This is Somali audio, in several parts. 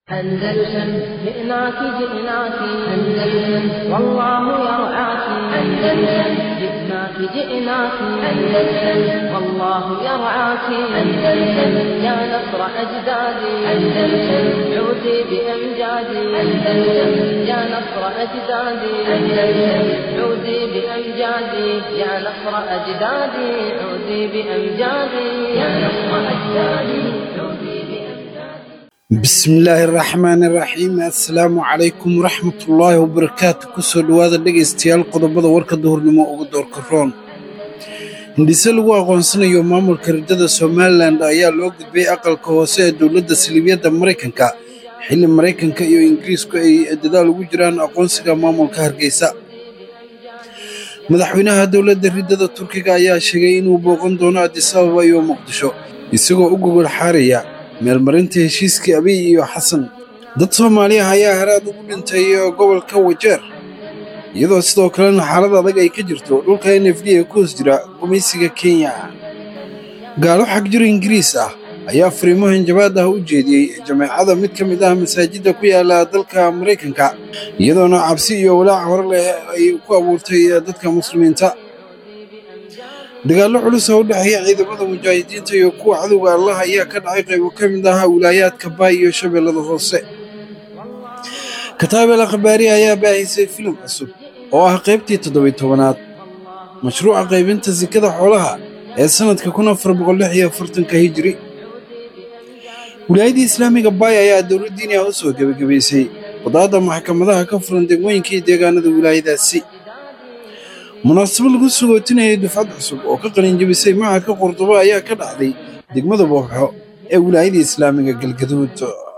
أندلسن جئناك جئناك أندلسن والله يرعاك أندلسن جئناك جئناك أندلسن والله يرعاك أندلسن يا نصر أجدادي أندلسن عودي بأمجادي أندلسن يا نصر أجدادي أندلسن عودي بأمجادي يا نصر أجدادي عودي بأمجادي يا نصر أجدادي عودي بأمجادي bismillaahi raxmaani raxiim assalaamu calaykum waraxmatullaahi wabarakaatu kusoo dhowaada dhegaystayaal qodobada warka duhurnimo ugu doorka roon hindhise lagu aqoonsanayo maamulka riddada somalilan ayaa loo gudbay aqalka hoose ee dowladda siliibyadda maraykanka xilli maraykanka iyo ingiriisku ay dadaal ugu jiraan aqoonsiga maamulka hargeysa madaxweynaha dowladda riddada turkiga ayaa sheegay inuu booqan doono addis ababa iyo muqdisho isagoo u gogol xaaraya meelmarinta heshiiskii abiy iyo xasan dad soomaaliya ayaa haraad ugu dhintay gobolka wajeer iyadoo sidoo kalena xaalad adag ay ka jirto dhulka n f d ee ku hoos jira gumaysiga kenya gaalo xagjiro ingiriis ah ayaa fariimo hanjabaad ah u jeediyey jameecada mid ka mid ah masaajidda ku yaala dalka maraykanka iyadoona cabsi iyo walaac hore leh ay ku abuurtay dadka muslimiinta dagaallo culus oo u dhexeeya ciidamada mujaahidiinta iyo kuwa cadowga allah ayaa ka dhacay qaybo ka mid ah wilaayaadka baay iyo shabeellada hoose kataabel akhbaari ayaa baahisay filim cusub oo ah qaybtii toddobiy tobanaad mashruuca qaybinta sikada xoolaha ee sannadka kun afar boqol lix iyo afartanka hijiri wilaayadii islaamiga baay ayaa dowlad diini ah u soo gebagabaysay wadaadda maxkamadaha ka furan degmooyinka iyo deegaanada wilaayadaasi munaasabad lagu sugootinayay dufcad cusub oo ka qalinjabisay macadka qurdubo ayaa ka dhacday degmada booxo ee wilaayada islaamiga galgaduud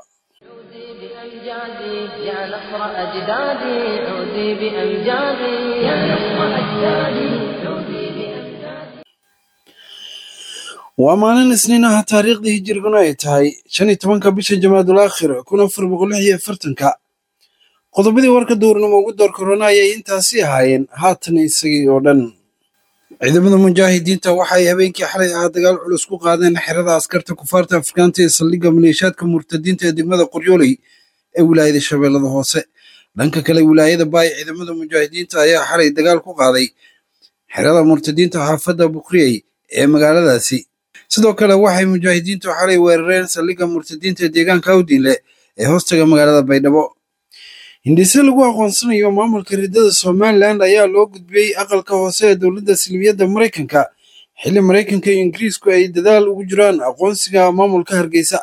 بأمجادي يا نصر أجدادي عودي بأمجادي يا نصر أجدادي عودي بأمجادي waa maalin isniin ah taariikhdii hijiriguna ay tahay shan iyo tobanka bisha jamaadul aakhir kun afar boqol lix iyo afartanka qodobadii warka duurnimo ugu door korona ayay intaasi ahaayeen haatan isagii oo dhan ciidamada mujaahidiinta waxay habeenkii xalay ah dagaal culus ku qaadeen xerada askarta kufaarta afrikaanta ee saldhigga maleeshaadka murtadiinta ee degmada qoryooley ee wilaayada shabeellada hoose dhanka kale wilaayada baay ciidamada mujaahidiinta ayaa xalay dagaal ku qaaday xerada murtadiinta xaafadda bukriyey ee magaaladaasi sidoo kale waxay mujaahidiintu xalay weerareen saldhigga murtadiinta ee deegaanka awdiinle ee hoostaga magaalada baydhabo hindhise lagu aqoonsanayo maamulka riddada somalilan ayaa loo gudbiyey aqalka hoose ee dowladda silmiyadda maraykanka xilli maraykanka iyo ingiriisku ay dadaal ugu jiraan aqoonsiga maamulka hargeysa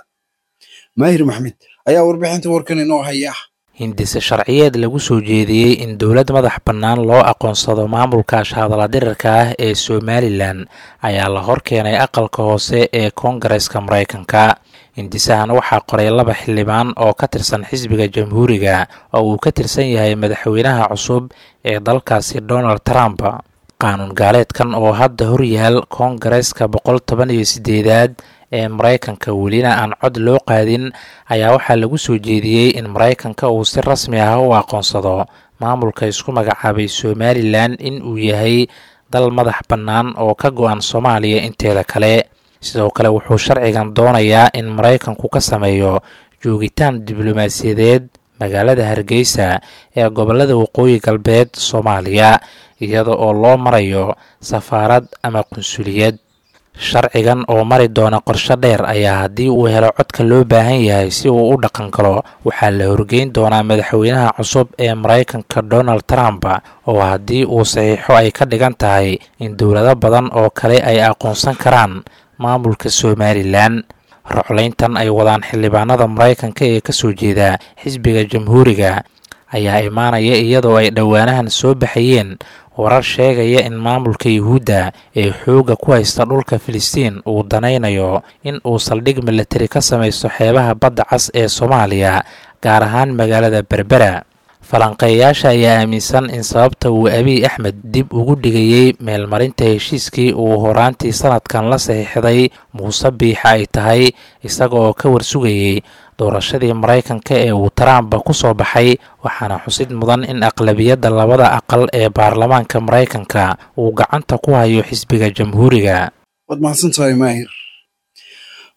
maahir maxmed ayaa warbixinta warkan inoo haya hindise sharciyeed lagu soo jeediyey in dowlad madax bannaan loo aqoonsado maamulka shahadaladirirka ah ee somalilan ayaa la hor keenay aqalka hoose ee koongareska maraykanka hindisahan waxaa qoray laba xildhibaan oo ka tirsan xisbiga jamhuuriga oo uu ka tirsan yahay madaxweynaha cusub ee dalkaasi donald trump qaanuun gaaleedkan oo hadda horyaal koongareska boqol toban iyo sideedaad ee maraykanka welina aan cod loo qaadin ayaa waxaa lagu soo jeediyey in maraykanka uu si rasmi ah u aqoonsado maamulka isku magacaabay somalilan in uu yahay dal madax bannaan oo ka go-an soomaaliya inteeda kale sidoo kale wuxuu sharcigan doonayaa in maraykanku ka sameeyo joogitaan diblomaasiyadeed magaalada hargeysa ee gobolada waqooyi galbeed soomaaliya iyada oo loo marayo safaarad ama qunsuliyad sharcigan oo mari doona qorsho dheer ayaa haddii uu helo codka loo baahan yahay si uu u dhaqan galo waxaa la horgeyn doonaa madaxweynaha cusub ee maraykanka donald trump oo haddii uu saxiixo ay ka dhigan tahay in dowlado badan oo kale ay aqoonsan karaan maamulka somalilan roclayntan ay wadaan xildhibaanada maraykanka ee ka soo jeeda xisbiga jamhuuriga ayaa imaanaya iyadoo ay dhowaanahan soo baxayeen warar sheegaya in maamulka yuhuudda ee xoogga ku haysta dhulka filistiin uu danaynayo in uu saldhig milatari ka samaysto xeebaha badda cas ee soomaaliya gaar ahaan magaalada berbera falanqeeyayaasha ayaa aaminsan in sababta uu abiy axmed dib ugu dhigayey meelmarinta heshiiskii uu horaantii sanadkan la saxiixday muuse biixa ay tahay isaga oo ka warsugayey doorashadii maraykanka ee uu trump ku soo baxay waxaana xusid mudan in aqlabiyadda labada aqal ee baarlamaanka maraykanka uu gacanta ku hayo xisbiga jamhuuriga waad mahadsantahay maahir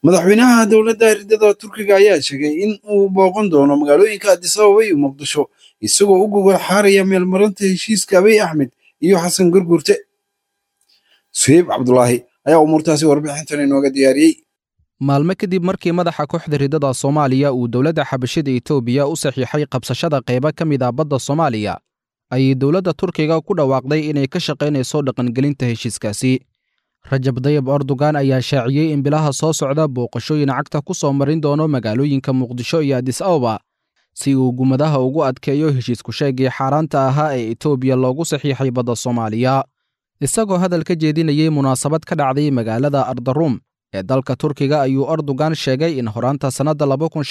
madaxweynaha dowladda ridada turkiga ayaa sheegay in uu booqan doono magaalooyinka addis ababa iyo muqdisho isagoo u gogol xaaraya meelmarinta heshiiska abiy axmed iyo xasan gurgurte suheyb cabdulaahi ayaa umuurtaasi warbixintan inooga diyaariyey maalmo kadib markii madaxa kooxda ridada soomaaliya uu dowladda xabashida etoobiya u saxiixay qabsashada qaybo ka mid ah badda soomaaliya ayay dowladda turkiga ku dhawaaqday inay ka shaqaynayso dhaqangelinta heshiiskaasi rajab dayib erdogan ayaa shaaciyey in bilaha soo socda booqashooyin cagta ku soo marin doono magaalooyinka muqdisho iyo adis ababa si uu gumadaha ugu adkeeyo heshiisku sheegii xaaraanta ahaa ee etoobiya loogu saxiixay badda soomaaliya isagoo hadal ka jeedinayey munaasabad ka dhacday magaalada ardaruum ee dalka turkiga ayuu erdogan sheegay in horaanta sannadda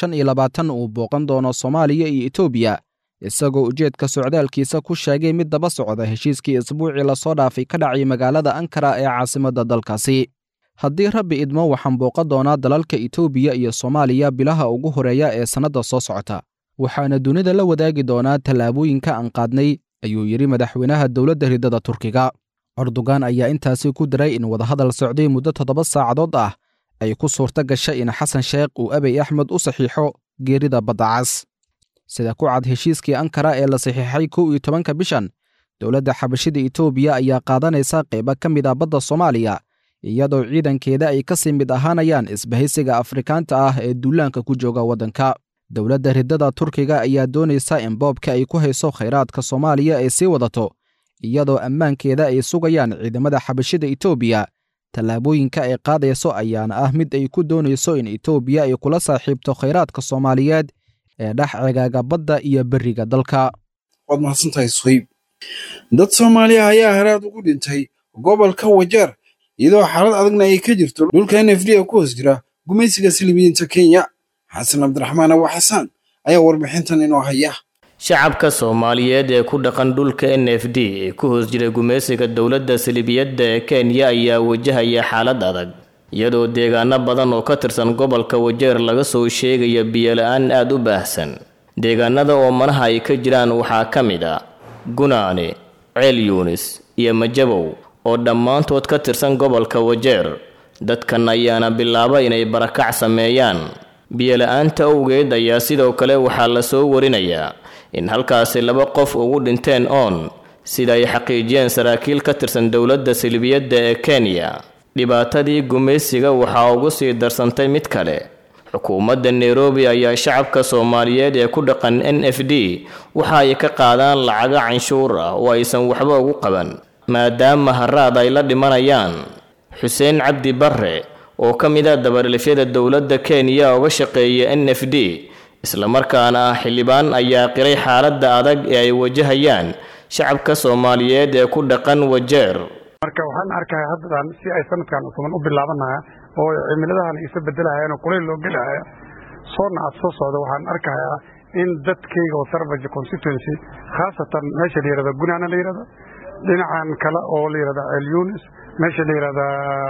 uu booqan doono soomaaliya iyo etoobiya isagoo ujeedka socdaalkiisa ku sheegay mid daba socda heshiiskii isbuucii lasoo dhaafay ka dhacay magaalada ankara ee caasimadda dalkaasi haddii rabbi idmo waxaan booqan doonaa dalalka etoobiya iyo soomaaliya bilaha ugu horeeya ee sannadda soo socota waxaana dunida la wadaagi doonaa tallaabooyinka aan qaadnay ayuu yidhi madaxweynaha dowladda ridada turkiga erdogan ayaa intaasi ku diray in wadahadal socday muddo toddoba saacadood ah ay ku suurto gashay in xasan sheekh uu abiy axmed u saxiixo geerida badda cas sida ku cad heshiiskii ankara ee la saxiixay kow iyo tobanka bishan dowladda xabashida etoobiya ayaa qaadanaysa qaybo ka mid ah badda soomaaliya iyadoo ciidankeeda ay ka sii mid ahaanayaan isbahaysiga afrikaanta ah ee duulaanka ku jooga waddanka dowladda ridada turkiga ayaa doonaysa in boobka ay ku hayso khayraadka soomaaliya ay sii wadato iyadoo ammaankeeda ay sugayaan ciidamada xabashida etoobiya tallaabooyinka ay qaadayso ayaana ah mid ay ku doonayso in etoobiya ay kula saaxiibto khayraadka soomaaliyeed ee dhex cegaaga badda iyo beriga dalka waad mahadsantahay suhayb dad soomaaliya ayaa haraad ugu dhintay gobolka wajeer iyadoo xaalad adagna ay ka jirto dhulka n f d ku hoos jira gumaysiga silmiyiinta kenya xasan cabdiraxmaan abu xasaan ayaa warbixintan inoo haya shacabka soomaaliyeed ee ku dhaqan dhulka n f d ee ku hoos jira gumaysiga dowladda salibiyadda ee kenya ayaa wajahaya xaalad adag iyadoo deegaano badan oo ka tirsan gobolka wajeer laga soo sheegaya biyola-aan aada u baahsan deegaanada oo manaha ay ka jiraan waxaa ka mid a gunaane ceel yuunis iyo majabow oo dhammaantood ka tirsan gobolka wajeer dadkan ayaana bilaaba inay barakac sameeyaan biyola-aanta owgeed ayaa sidoo kale waxaa la soo warinayaa in halkaasi laba qof ugu dhinteen oon sida ay xaqiijiyeen saraakiil ka tirsan dowladda silbiyadda ee kenya dhibaatadii gumaysiga waxaa ugu sii darsantay mid kale xukuumadda nairobi ayaa shacabka soomaaliyeed ee ku dhaqan n f d waxa ay ka qaadaan lacago canshuur ah oo aysan waxba ugu qaban maadaama haraad ay la dhimanayaan xuseen cabdi barre oo ka mid a dabarilifyada dowladda kenya uga shaqeeya n f d islamarkaana ah xildhibaan ayaa qiray xaaladda adag ee ay wajahayaan shacabka soomaaliyeed ee ku dhaqan wajeer marka waxaan arkaya haddadan si ay sanadkan cusuban u bilaabanaya oo cimiladahan isa bedelahayaan oo kulayl loo gelahaya soona aad soo socda waxaan arkayaa in dadkayga oo sarbaja constituency khaasatan meesha la yihahda gunaana la yihahda dhinacan kale oo la yihahda ceel yunis meesha la yihahda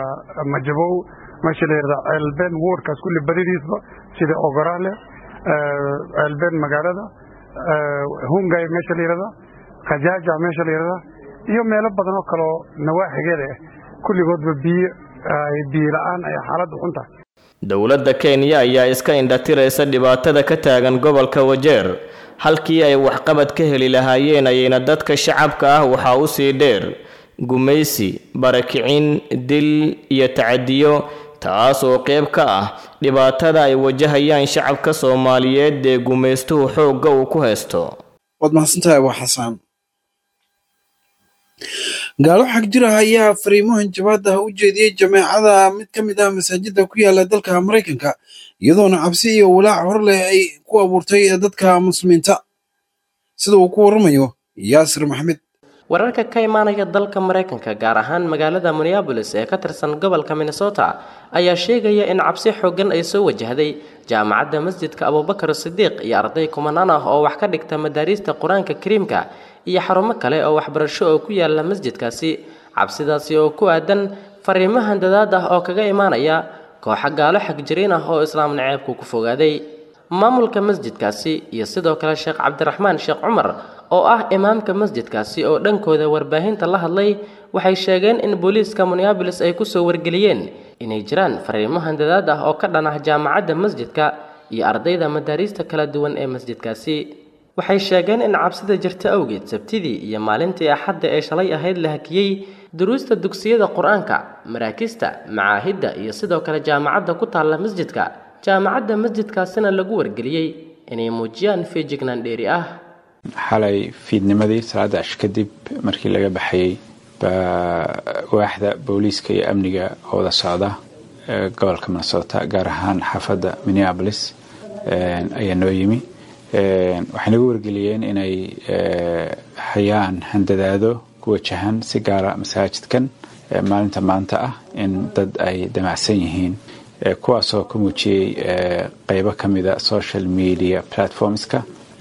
majabow meesha la yihahda ceelbeen woodkaas kulli badidiisba sida ogoraale ceelbeen magaalada hungay meesha la yihahda khajaaja meesha la yihahda iyo meelo badan oo kaleo nawaaxigeeda ah kulligoodba biyo biyo la-aan ay xaaladdu xun tahay dowladda kenya ayaa iska indhatiraysa dhibaatada ka taagan gobolka wajeer halkii ay waxqabad ka heli lahaayeen ayayna dadka shacabka ah waxaa u sii dheer gumaysi barakicin dil iyo tacadiyo taas oo qayb ka ah dhibaatada ay wajahayaan shacabka soomaaliyeed ee gumaystuhu xoogga uu ku haysto waad mahadsantahay abu xasaan gaalo xag jir ah ayaa fariimahan jabaada u jeediyey jameecada mid ka mid ah masaajida ku yaala dalka maraykanka iyadoona cabsi iyo walaac hor leh ay ku abuurtay dadka muslimiinta sida uu ku waramayo yaasir maxmed wararka ka imaanaya dalka maraykanka gaar ahaan magaalada minneabolis ee ka tirsan gobolka minnesota ayaa sheegaya in cabsi xooggan ay soo wajahday jaamacadda masjidka abubakar sidiiq iyo arday kumanaan ah oo wax ka dhigta madaariista qur-aanka kariimka iyo xarumo kale oo waxbarasho oo ku yaala masjidkaasi cabsidaasi oo ku aadan fariimahan dadaad ah oo kaga imaanaya kooxa gaalo xagjiriin ah oo islaam naceebku ku fogaaday maamulka masjidkaasi iyo sidoo kale sheekh cabdiraxmaan sheekh cumar oo ah imaamka masjidkaasi oo dhankooda warbaahinta la hadlay waxay sheegeen in booliiska minneabolis ay kusoo wargeliyeen inay jiraan fariimo handadaad ah oo ka dhan ah jaamacadda masjidka iyo ardayda madaariista kala duwan ee masjidkaasi waxay sheegeen in cabsida jirta awgeed sabtidii iyo maalintii axadda ee shalay ahayd la hakiyey duruusta dugsiyada qur-aanka maraakista macaahidda iyo sidoo kale jaamacadda ku taalla masjidka jaamacadda masjidkaasina lagu wargeliyey inay muujiyaan feejignaan dheeri ah xalay fiidnimadii salaada ash kadib markii laga baxayey baa waaxda booliiska iyo amniga oo wada socda gobolka minnesota gaar ahaan xaafadda minneabolis ayaa noo yimi waxay nagu wargeliyeen inay hayaan handadaado ku wajahan si gaara masaajidkan maalinta maanta ah in dad ay damacsan yihiin kuwaasoo ka muujiyey qeybo ka mida social media platformska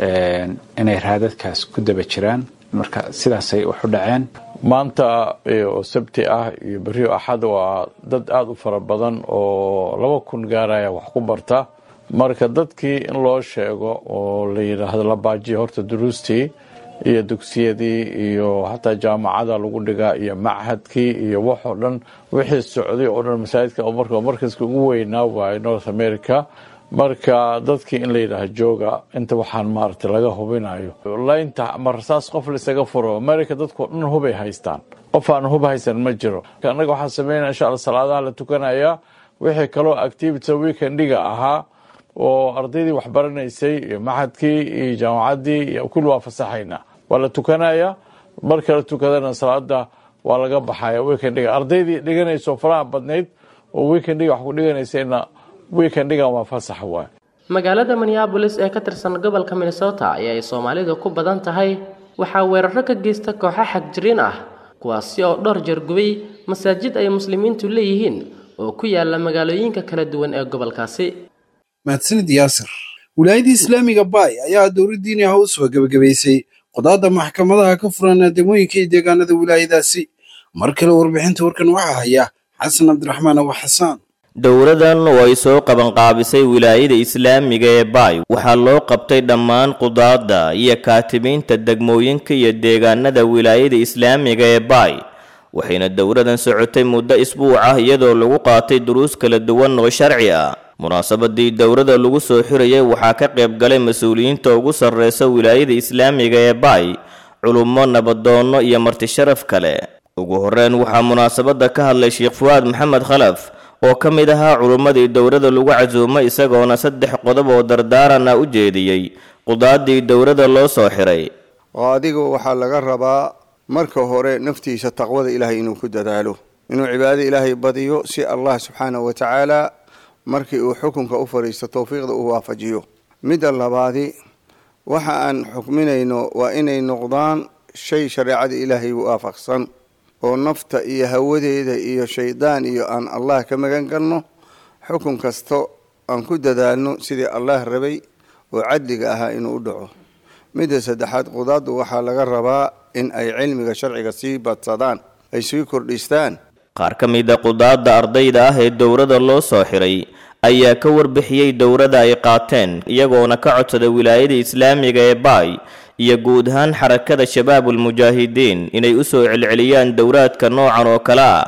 inay raadadkaas ku daba jiraan marka sidaasay wax u dhaceen maanta oo sabti ah iyo berrio axad waa dad aada u fara badan oo laba kun gaaraya wax ku barta marka dadkii in loo sheego oo la yidhaahdo la baajiya horta duruustii iyo dugsiyadii iyo xataa jaamacada lagu dhigaa iyo machadkii iyo waxoo dhan wixii socday oo dhan masaajidka oo marka markaska ugu weynaa waaye north america marka dadkii in la yidhaaha jooga inta waxaan maaragtay laga hubinayo laynta ama rasaas qof laisaga furo america dadkao dhan hubay haystaan qof aan hub haysan ma jiro annaga waxaan sameynaya insha alla salaadaha la tukanayaa wixii kaloo activity weekendiga ahaa oo ardaydii waxbaranaysay iyo maxadkii iyo jaamacaddii iyo kulli waa fasaxaynaa waa la tukanayaa marka la tukadana salaada waa laga baxaya weekendiga ardaydii dhiganayso faraha badnayd oo weekendiga wax ku dhiganaysayna weekendigan waa fasax waay magaalada minneabolis ee ka tirsan gobolka minnesota ee ay soomaalidu ku badan tahay waxaa weeraro ka geysta kooxo xagjiriin ah kuwaasi oo dhowr jeer gubay masaajid ay muslimiintu leeyihiin oo ku yaala magaalooyinka kala duwan ee gobolkaasi mahadsanid yaasir wilaayadii islaamiga baay ayaa dowladdiini ah u soo gebagabaysay qodaadda maxkamadaha ka furan aadamooyinka iyo deegaanada wilaayadaasi mar kale warbixinta warkan waxaa haya xasan cabdiraxmaan abu xasaan dowladan oo ay soo qabanqaabisay wilaayada islaamiga ee baay waxaa loo qabtay dhammaan qudaadda iyo kaatibiinta degmooyinka iyo deegaanada wilaayada islaamiga ee baay waxayna dowladan socotay muddo isbuuc ah iyadoo lagu qaatay duruus kala duwan oo sharci ah munaasabadii dowladda lagu soo xirayay waxaa ka qayb galay mas-uuliyiinta ugu sarreysa wilaayada islaamiga ee baay culummo nabadoonno iyo martisharaf kale ugu horreyn waxaa munaasabadda ka hadlay sheekh fuwaad maxamed khalaf oo ka mid ahaa culummadii dowladda lagu casuumay isagoona saddex qodob oo dardaarana u jeediyey qudaadii dowladda loo soo xiray oo adiga waxaa laga rabaa marka hore naftiisa taqwada ilaahay inuu ku dadaalo inuu cibaadada ilaahay badiyo si allah subxaanahu wa tacaala markii uu xukunka u fadhiisto towfiiqda uu waafajiyo midda labaadi waxa aan xukminayno waa inay noqdaan shay shareecada ilaahay waafaqsan oo nafta iyo hawadeeda iyo shaydaan iyo aan allah ka magan galno xukun kasto aan ku dadaalno sidii allah rabay oo cadliga ahaa inuu u dhaco midda saddexaad qudaaddu waxaa laga rabaa in ay cilmiga sharciga sii badsadaan ay sii kordhistaan qaar ka mid a qudaadda ardayda ah ee dowladda loo soo xiray ayaa ka warbixiyey dowladda ay qaateen iyagoona ka codsada wilaayada islaamiga ee baay iyo guud ahaan xarakada shabaabulmujaahidiin inay u soo celceliyaan dowlaadka noocan oo kale ah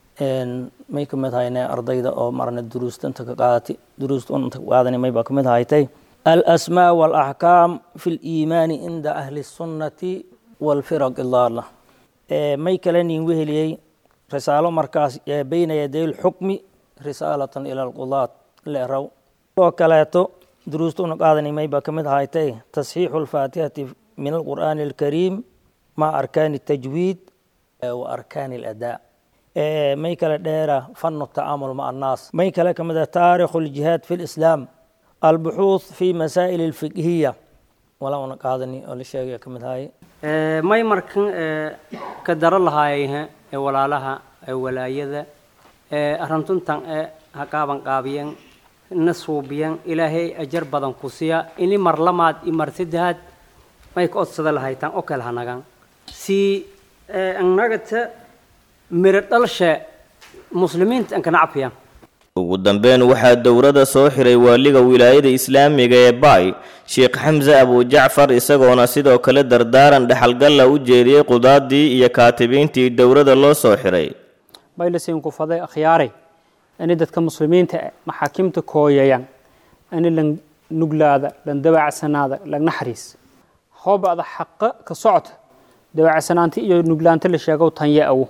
may ka mid hayne ardayda oo marna duruusta inta ka qaadati duruusta inta qaadani may baa ka mid haytay alasmaa waalaxkaam fi liimaani cinda ahli sunnati walfiraq ilaala may kale nin weheliyey risaalo markaas bayna yaday lxukmi risaalatan ila alqudaat leeraw oo kaleeto duruusta una qaadani may baa ka mid haytay tasxiixu lfaatihati min alqur'aani alkariim ma arkaani tajwiid wa arkaani aladaa may kale dheera fanu tacaamul ma annaas may kale ka mid ah taarikhu ljihaad fi lislaam albuxuuth fi masaa'il alfiqhiya wala una qaadani oo la sheegaya ka mid ahaye may markan ka daro lahaayayha ee walaalaha ee walaayada ee arrintuntan ee ha qaaban qaabiyan na suubiyan ilaahay ajar badan ku siya ini mar lamaad i mar saddexaad may ka odsada lahaytaan oo kale hanagan si annagata miro dhalshe muslimiinta an kana cafiyan ugu dambeyn waxaa dowladda soo xiray waaliga wilaayada islaamiga ee baay sheekh xamse abujacfar isagoona sidoo kale dardaaran dhexalgalla u jeediyey qudaadii iyo kaatibiintii dowladda loo soo xiray baylasin ku faday akhyaaray ani dadka muslimiinta ah maxaakiimta kooyayaan ani lan nuglaada lan dabacsanaada lan naxariis hoobada xaqa ka socota dabacsanaanta iyo nuglaanta la sheegow tanya awo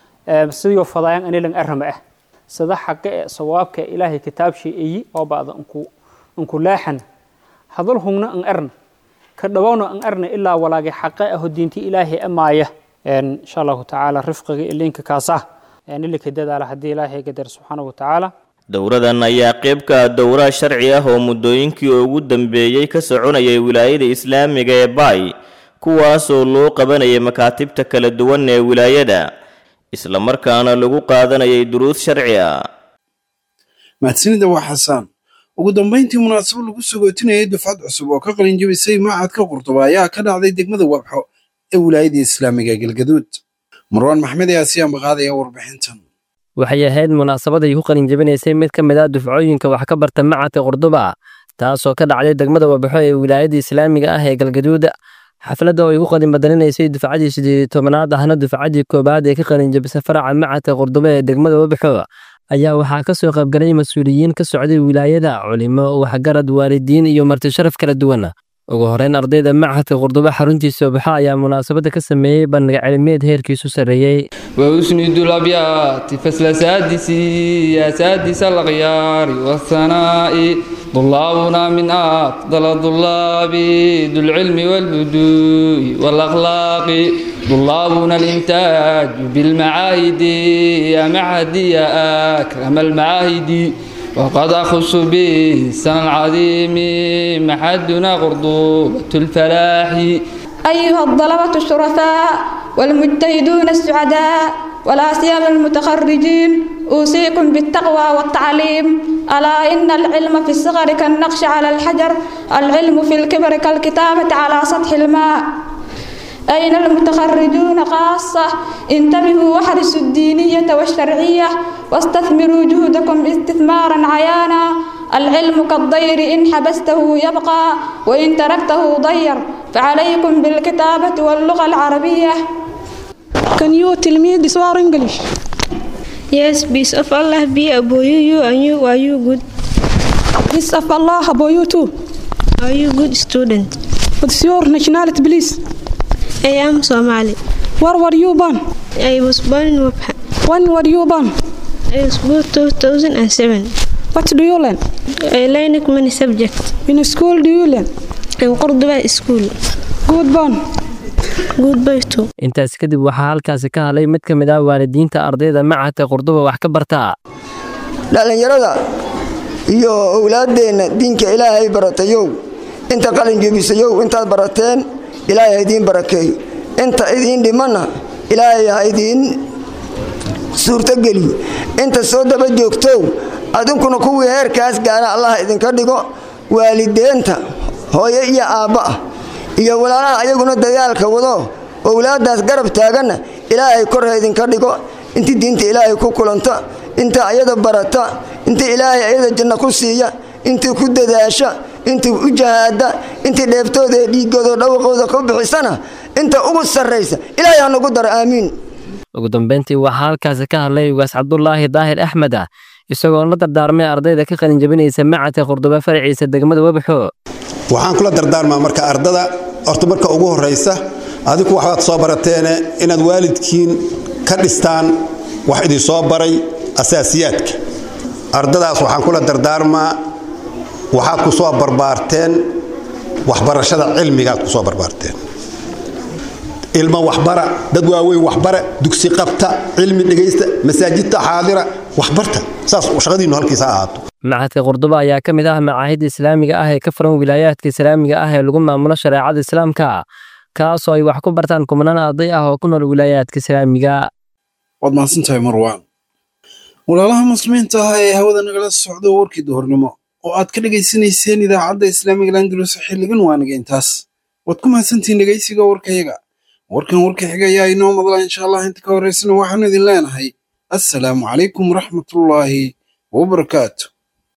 sidoo fadayaan ani lan arama ah sida xaqa ee sawaabka ilaahay kitaabshii eyi oo ba'da unku unku laaxan hadal hungna an arna ka dhawowna an arna ilaa walaagay xaqa aho diintii ilaahay amaaya insha allahu tacaala rifqiga ilinka kaasah nilika dadaala haddii ilaahay gadar subxaana wa tacaala dowradan ayaa qayb ka ah dowraha sharci ah oo muddooyinkii ugu dambeeyey ka soconayay wilaayada islaamiga ee baay kuwaasoo loo qabanayay makaatibta kala duwan ee wilaayada isla markaana lagu qaadanayay duruus sharci ah mahadsanida waa xasaan ugu dambayntii munaasabo lagu sagootinayay dufcad cusub oo ka qalin jabisay macadka qurduba ayaa ka dhacday degmada wabxo ee wilaayada islaamiga galgaduud marwaan maxmed ayaa si ambaqaadaya warbixintan waxay ahayd munaasabad ay ku qalin jabinaysay mid ka mid ah dufcooyinka wax ka barta macadka qurduba taasoo ka dhacday degmada wabaxo ee wilaayada islaamiga ah ee galgaduud xafladda oo ay ku qalin badaninaysay dufcadii sideed tobanaad ahna dufcadii koobaad ee ka qalin jabisay faraca macadka qurduba ee degmada wabaxo ayaa waxaa ka soo qaybgalay mas-uuliyiin ka socday wilaayada culimo waxgarad waalidiin iyo marti sharaf kala duwan ugu horeyn ardayda macadka qurduba xaruntiisa wabaxo ayaa munaasabadda ka sameeyey bandhiga cilmiyeed heerkiisu sarreeyey وأسند الأبيات فصل سادس يا سادس الأغيار والثناء طلابنا من أفضل الطلاب ذو العلم والهدوء والأخلاق طلابنا الإنتاج بالمعاهد يا معهدي يا أكرم المعاهد وقد أخص بالسنة العظيم محدنا غرضوبة الفلاح أيها الطلبة الشرفاء والمجتهدون السعداء ولا سيما المتخرجين أوصيكم بالتقوى والتعليم ألا إن العلم في الصغر كالنقش على الحجر العلم في الكبر كالكتابة على سطح الماء أين المتخرجون خاصة انتبهوا واحرصوا الدينية والشرعية واستثمروا جهدكم استثمارا عيانا العلم كالضير إن حبسته يبقى وإن تركته ضير فعليكم بالكتابة واللغة العربية Can you tell me this word English? Yes, peace of Allah be upon you, you and you. Are you good? Peace of Allah upon you too. Are you good student? What's your nationality, please? I am Somali. Where were you born? I was born in Wabha. When were you born? I was born 2007. What do you learn? I learned many subjects. In school do you learn? In Cordoba school. Good born. Goodbye too. intaas kadib waxaa halkaasi ka hadlay mid ka mid ah waalidiinta ardayda macadka qurduba wax ka barta dhallinyarada iyo owlaaddeenna diinka ilaahay baratayow inta qalin jebisayow intaad barateen ilaahay ha idiin barakeeyo inta idiin dhimanna ilaahay ha idiin suurtogeliyo inta soo daba joogtow adinkuna kuwii heerkaas gaara allah idinka dhigo waalideenta hooyo iyo aabba ah iyo walaalaha ayaguna dagaalka wado owlaaddaas garab taaganna ilaahay kor ha idinka dhigo intii diinta ilaahay ku kulanta inta ayada barata inta ilaahay ayada janno ku siiya intii ku dadaasha intii u jahaada intii dheeftooda ee dhiigooda dhawaqooda ku bixisana inta ugu sarraysa ilaahay ha nagu daro aamiin ugu dambeyntii waxaa halkaasi ka hadlay ugaas cabdulaahi daahir axmed ah isagoo la dardaarmay ardayda ka qalin jabinaysa macadka qurduba faraciisa degmada webxo waxaan kula dardaarmaa marka ardada horta marka ugu horraysa adiku waxbaad soo barateene inaad waalidkiin ka dhistaan wax idin soo baray asaasiyaadka ardadaas waxaan kula dardaarmaa waxaad ku soo barbaarteen waxbarashada cilmigaad ku soo barbaarteen ilmo waxbara dad waaweyn waxbara dugsi qabta cilmi dhegaysta masaajidta xaadira waxbarta saas shaqadiinnu halkiisa ha ahaato macadka qurduba ayaa ka mid ah macaahidda islaamiga ah ee ka furan wilaayaadka islaamiga ah ee lagu maamulo shareecada islaamka kaasoo ay wax ku bartaan kumnaan arday ah oo ku nool wilaayaadka islaamiga waad mahadsantahay marwaan walaalaha muslimiinta ah ee hawada nagala socdo warkii duhurnimo oo aad ka dhegaysanayseen idaacadda islaamiga landalus xilligan waaniga intaas waad ku mahadsantihiin dhegaysiga warkayaga warkan warka xiga ayaa inoo madla insha allah inta ka horraysana waxaanu idin leenahay assalaamu calaykum waraxmatullaahi wabarakaatu